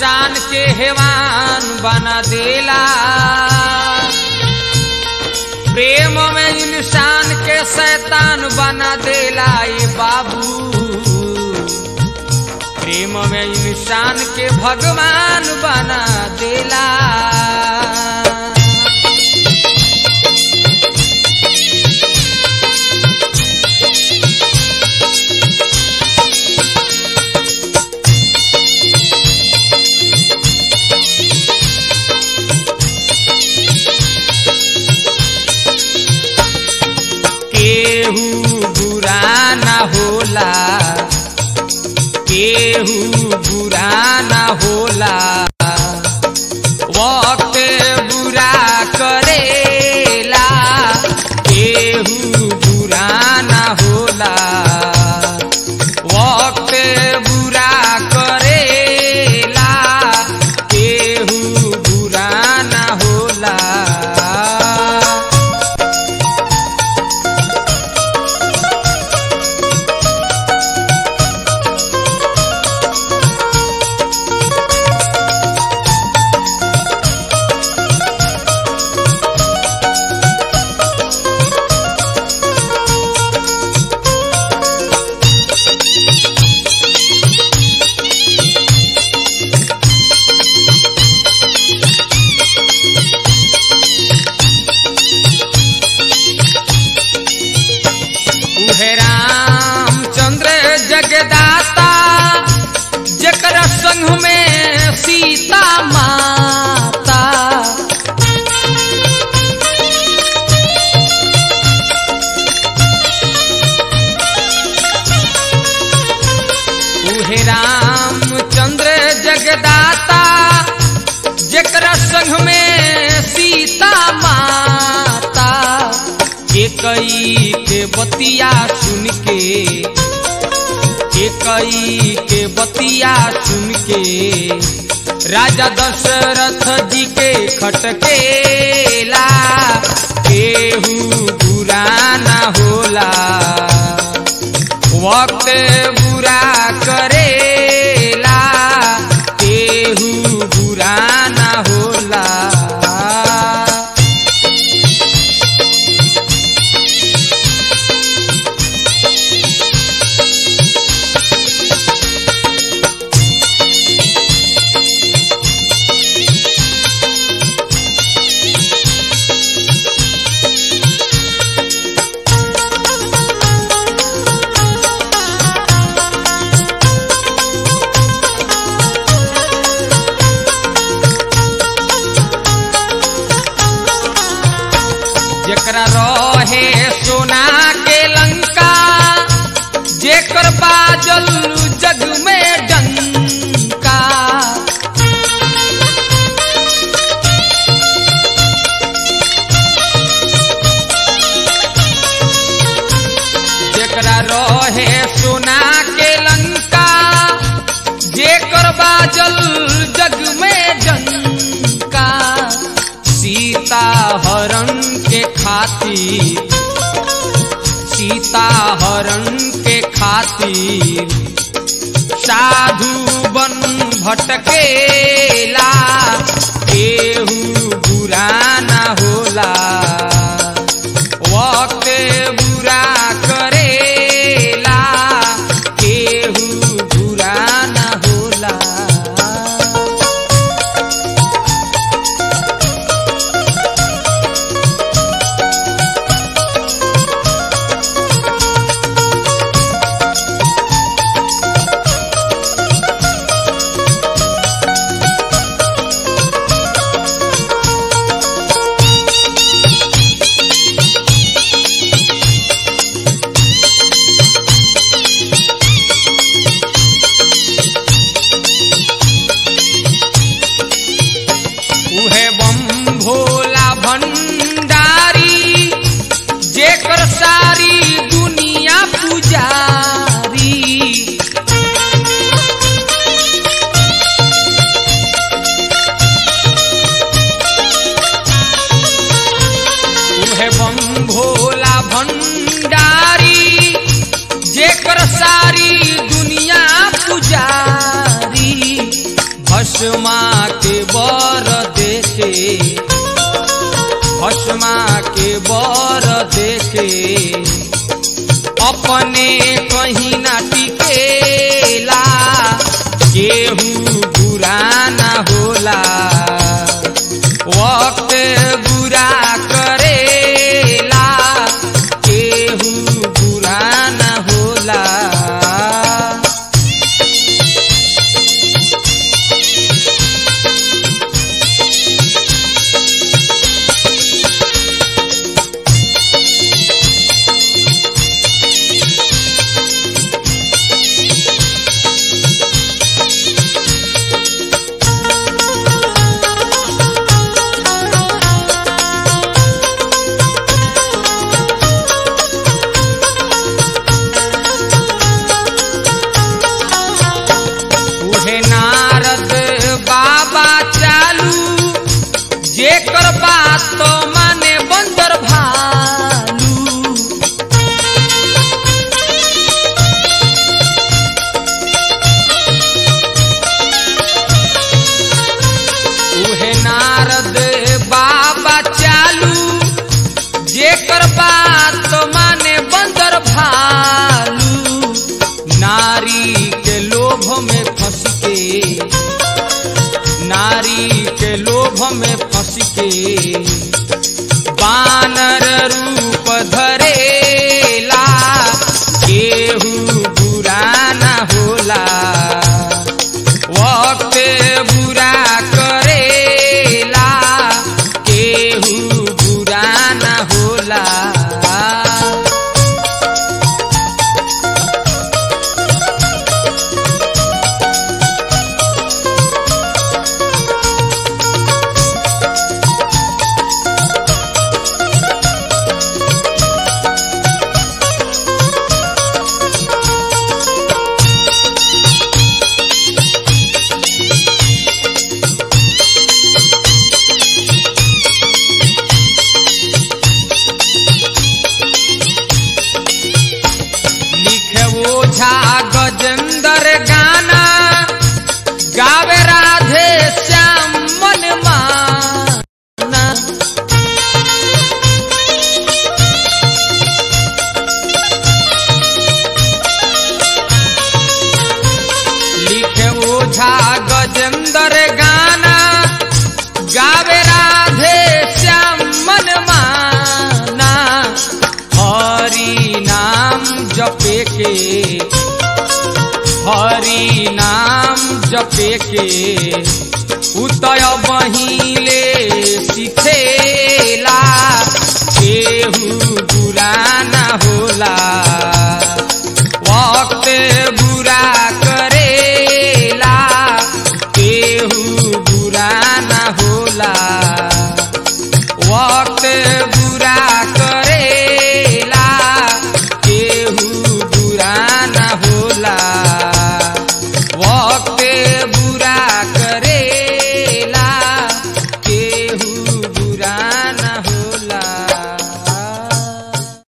इंसान के हैवान बना देला प्रेम में इंसान के शैतान बना देला ये बाबू प्रेम में इंसान के भगवान बना देला केहू बुरा ना होला केहू बुरा ना होला वक्त बुरा करेला केहू बुरा ना होला वक्त बुरा करेला केहू बुरा ना होला उहे रामचंद्र जगदाता जकर संग में सीता माता उहे रामचंद्र जगदाता जकर संग में सीता माता एकई के बतिया सुन के एकई के बतिया सुन के राजा दशरथ जी के खटकेला केहू बुरा ना होला वक्त बुरा करेला केहू बुरा ना होला जेकरा रहे सोना के लंका जेकर बाजल जग में डंका जेकरा रहे सोना के लंका जेकर बाजल जग में डंका सीता हरण के खातिर सीता हरण के खातिर साधु बन भटकेला केहू बुरा ना होला वक्त बुरा करेला केहू बुरा ना होला उहे बम भोला भंडारी जेकर सारी दुनिया पुजारी उहे बम भोला भंडारी जेकर सारी दुनिया पुजारी भस्म भस्मा के बर देखे भस्मा के बर देखे अपने कहीं ना टिकेला केहू बुरा ना होला वक्त बुरा करेला केहू बुरा ना होला उहे नारद बाबा चालू जेकर बात तो माने बंदर भालू उहे नारद बाबा चालू जेकर बात तो माने बंदर भालू नारी के लोभ में फंस के नारी के लोभ में फंस के बानर रूप धरेला केहू बुरा ना होला वक्त बुरा करेला केहू बुरा ना होला लिखे ओझा गजेंद्र गाना गावे राधे श्याम मन माना लिखे ओझा गजेंद्र गाना गावे राधे श्याम मन माना हरि नाम जपे के हरि नाम जपे के उतय बही